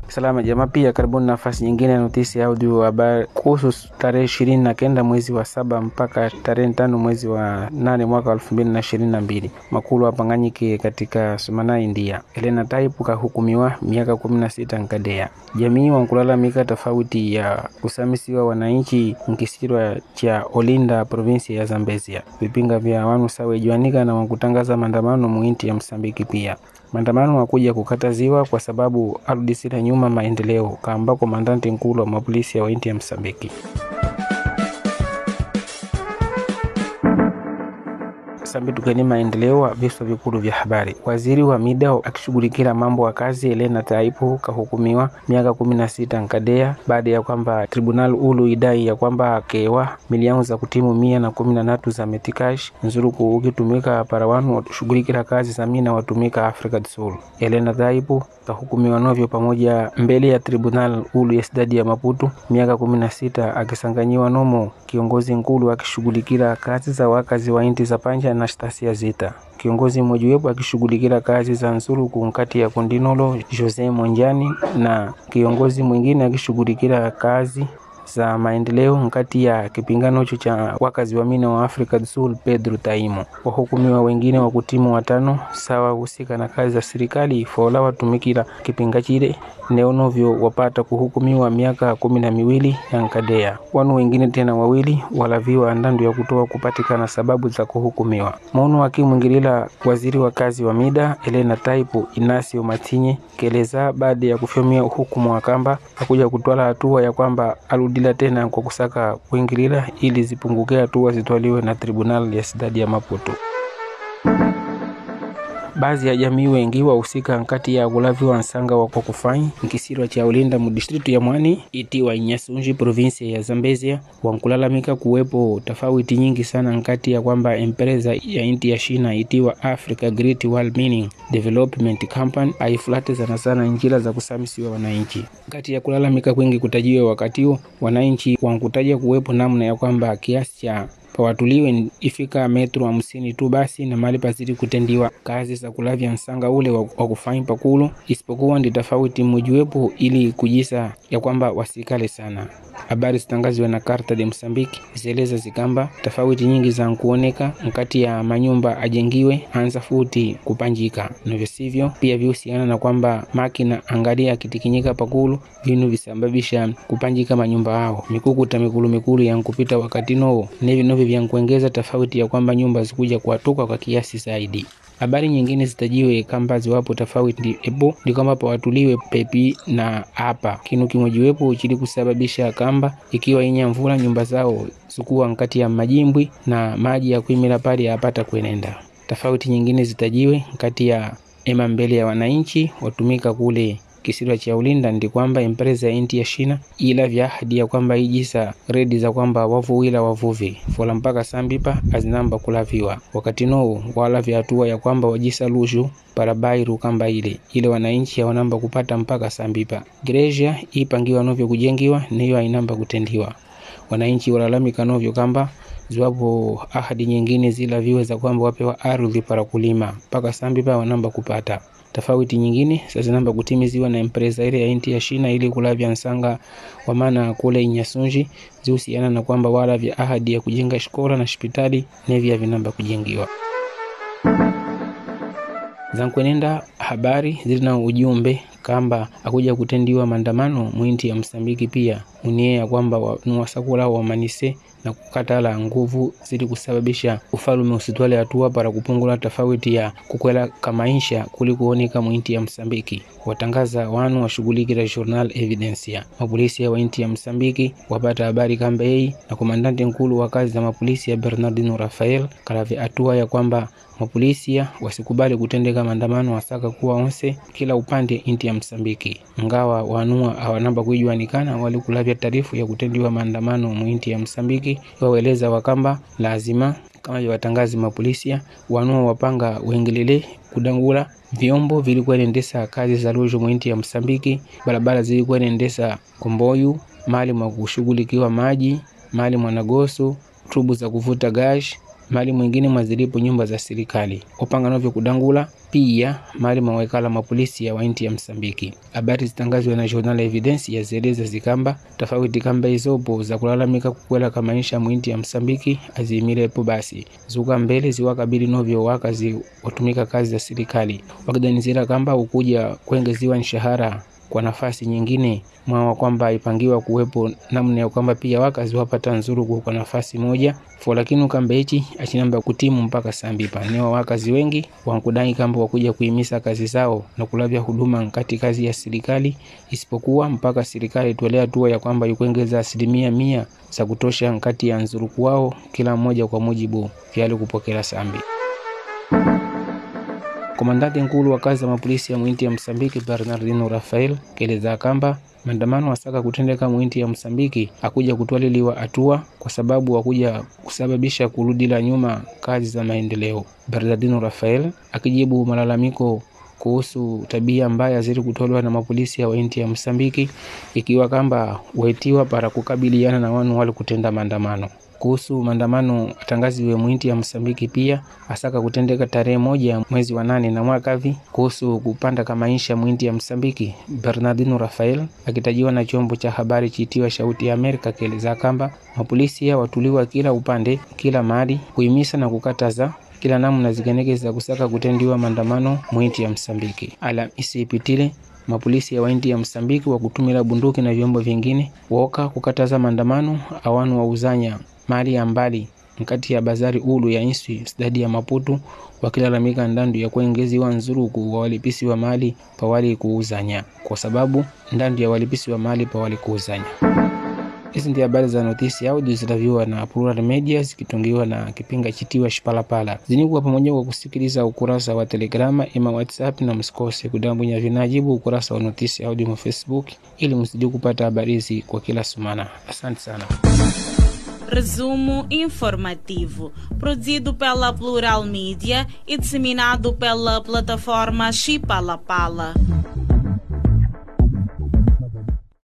Salama jamaa, pia karibuni nafasi nyingine ya notisi ya audio habari kuhusu tarehe ishirini na kenda mwezi wa saba mpaka tarehe tano mwezi wa nane mwaka elfu mbili na ishirini na mbili makulu apanganyike katika Sumana, India. Elena Taipu kahukumiwa miaka kumi na sita nkadea. Jamii wankulalamika tofauti ya kusamisiwa wananchi nkisirwa cha Olinda provinsi ya Zambezia. Vipinga vya wanu sawejuanika na wankutangaza maandamano muinti ya Msambiki pia maandamano wakuja kukataziwa kwa sababu arudisira nyuma maendeleo kaamba komandanti nkulu wa mapolisi ya wainti ya Msambiki. Sambi tukeni maendeleo wa vichwa vikulu vya habari. Waziri wa mida akishughulikia mambo ya kazi Elena Taipu kahukumiwa miaka kumi na sita nkadea baada ya kwamba tribunal ulu idai ya kwamba akewa milioni za kutimu mia na kumi na tatu za metikash nzuruku ukitumika para wanu washughulikira kazi za mina watumika Africa Sul. Elena Taipu kahukumiwa novyo pamoja mbele ya tribunal ulu ya sidadi ya Maputo miaka kumi na sita akisanganyiwa nomo kiongozi nkulu akishughulikira kazi za wakazi wa inti za panja na Stasia Zita. Kiongozi mmojawapo akishughulikira kazi za nsuruku nkati ya Kondinolo Jose Monjani na kiongozi mwingine akishughulikira kazi za maendeleo nkati ya kipingano hicho cha wakazi wa mina wa Afrika do Sul Pedro Taimo. Wahukumiwa wengine wa kutimu watano sawa husika na kazi za serikali fola watumikira kipinga chile neonovyo wapata kuhukumiwa miaka kumi na miwili ya nkadea. Wanu wengine tena wawili walaviwa ndandu ya kutoa kupatikana sababu za kuhukumiwa. Maono akimwingilila waziri wa kazi wa mida Elena Taipu Inasio Matinye keleza baada ya kufyomia hukumu wa kamba akuja kutwala hatua ya kwamba aludila tena kwa kusaka kuingilila ili zipunguke hatua zitwaliwe na tribunal ya sidadi ya Maputo. Baadhi ya jamii wengi wahusika nkati ya kulaviwa nsanga wa kwa kufanyi nkisirwa cha ulinda mudistritu ya Mwani itiwa Inyasunji provinsi ya Zambezia wankulalamika kuwepo tofauti nyingi sana nkati ya kwamba empresa ya inti ya Shina itiwa Africa Great Wall Mining Development Company aifulate sana sana njira za kusamisiwa wananchi. Kati ya kulalamika kwingi kutajiwa wakati huo wananchi wankutaja kuwepo namna ya kwamba kiasi cha pawatuliwe ifika metro hamsini tu basi na mali pazidi kutendiwa kazi za kulavya nsanga ule wa kufanyi pakulu, isipokuwa ndi tofauti mmojiwepo ili kujisa ya kwamba wasikale sana. Habari zitangaziwa na Karta de Msambiki zieleza zikamba tofauti nyingi za nkuoneka nkati ya manyumba ajengiwe anza futi kupanjika navyo sivyo, pia vihusiana na kwamba makina angalia kitikinyika pakulu vinu visababisha kupanjika manyumba hao mikukuta mikulu mikulu ya nkupita wakati nowo nevi novyo vyankuengeza tofauti ya kwamba nyumba zikuja kuatuka kwa kiasi zaidi. Habari nyingine zitajiwe kamba ziwapo tofauti epo ni kwamba pawatuliwe pepi na hapa kinu kimojiwepo chili kusababisha kamba ikiwa inya mvula nyumba zao sukuwa nkati ya majimbwi na maji ya kuimila pale yapata kwenenda. Tofauti nyingine zitajiwe nkati ya ema mbele ya wananchi watumika kule kisirwa cha ulinda ndi kwamba empresa ya inti ya Shina ila vya ahadi ya kwamba ijisa redi za kwamba wavuwila wavuvi fola mpaka sambipa azinamba kulaviwa wakati nou wala vya hatua ya kwamba wajisa lushu parabairu kamba ile ile wananchi hawanamba kupata mpaka sambipa gereja ipangiwa novyo kujengiwa niyo ainamba kutendiwa wananchi walalamika novyo kamba ziwapo ahadi nyingine zila viwe za kwamba wapewa ardhi para kulima mpaka sambipa wanamba kupata tofauti nyingine sazinamba kutimiziwa na empresa ile ya inti ya Shina ili kulavya nsanga wa maana kule Inyasunji zihusiana na kwamba wala vya ahadi ya kujenga shikola na hospitali nevya vinamba kujengiwa zankwenenda habari zilina ujumbe kamba akuja kutendiwa maandamano mwinti ya Msambiki pia unie ya kwamba nuwasakula wamanise na kukatala nguvu zili kusababisha ufalume usitwale hatua para kupungula tofauti ya kukwela kamaisha kuli kuoneka mwinti ya Msambiki. Watangaza wanu washughulikira journal Evidencia. Mapolisi wa inti ya Msambiki wapata habari kamba yei na komandante nkulu wa kazi za mapolisi ya Bernardino Rafael kalave hatua ya kwamba mapolisia wasikubali kutendeka maandamano wasaka kuwa onse kila upande inti ya Msambiki, ngawa wanua hawanamba kuijuanikana wali kulavya taarifu ya kutendiwa maandamano mwinti ya Msambiki waweleza wakamba lazima kama watangazi mapolisia wanua wapanga wengelele kudangula vyombo vilikuwa inaendesa kazi za lujo mwinti ya Msambiki, barabara zilikuwa inaendesa komboyu mali mwa kushughulikiwa maji mali mwanagoso trubu za kuvuta gash mali mwingine mwazilipo nyumba za serikali upanga novyo kudangula pia mali mawekala mapolisi ya wainti ya Msambiki. Habari zitangazwa na Journal Evidence yazieleza zikamba tofauti kamba izopo za kulalamika kukwela kama maisha mwinti ya Msambiki azimilepo basi zuka mbele ziwakabili novyo wakazi watumika kazi za serikali wakidanizira kamba ukuja kuengeziwa nshahara kwa nafasi nyingine mwawa kwamba ipangiwa kuwepo namna ya kwamba pia wakazi wapata nzuru kwa nafasi moja fo lakini ukamba ichi achinamba kutimu mpaka sambipa newa wakazi wengi wankudai kamba wakuja kuimisa kazi zao na kulavya huduma nkati kazi ya serikali isipokuwa mpaka serikali tuelea hatua ya kwamba ikuengeza asilimia mia za kutosha nkati ya nzuruku wao kila mmoja kwa mujibu vyali kupokela sambi Komandante nkulu wa kazi za mapolisi ya mwinti ya Msambiki Bernardino Rafael keleza kamba maandamano wasaka kutendeka mwinti ya Msambiki akuja kutwaliliwa hatua kwa sababu wakuja kusababisha kurudila nyuma kazi za maendeleo. Bernardino Rafael akijibu malalamiko kuhusu tabia mbaya zili kutolewa na mapolisi ya wainti ya Msambiki ikiwa kamba waitiwa para kukabiliana na wanu wali kutenda maandamano kuhusu maandamano atangaziwe mwinti ya Msambiki pia asaka kutendeka tarehe moja mwezi wa nane na mwakavi. Kuhusu kupanda ka maisha mwinti ya Msambiki, Bernardino Rafael akitajiwa na chombo cha habari chiitiwa Shauti ya Amerika kieleza kamba mapolisi ya watuliwa kila upande kila mahali kuimisa na kukataza kila namna zikenekeza kusaka kutendiwa maandamano mwinti ya Msambiki. Alhamisi ipitile mapolisi ya wainti ya Msambiki wa kutumila bunduki na vyombo vingine woka kukataza maandamano awanu wauzanya mali ya mbali nkati ya bazari ulu ya inswi stadi ya Maputu wakilalamika ndandu ya kuengeziwa nzuruku wa walipisi wa mali pawali kuuzanya kwa sababu ndandu ya walipisi wa mali pawali kuuzanya. Hizi ndi habari za notisi audio zitaviwa na Plural Media zikitungiwa na kipinga chitiwa Shipalapala. Zinikuwa pamoja kwa kusikiliza ukurasa wa Telegrama ima WhatsApp, na msikose kudambunya vinajibu ukurasa wa notisi audio mu Facebook ili msije kupata habari hizi kwa kila sumana. Asante sana. Resumo informativo, produzido pela Plural Mídia e disseminado pela plataforma Chipalapala.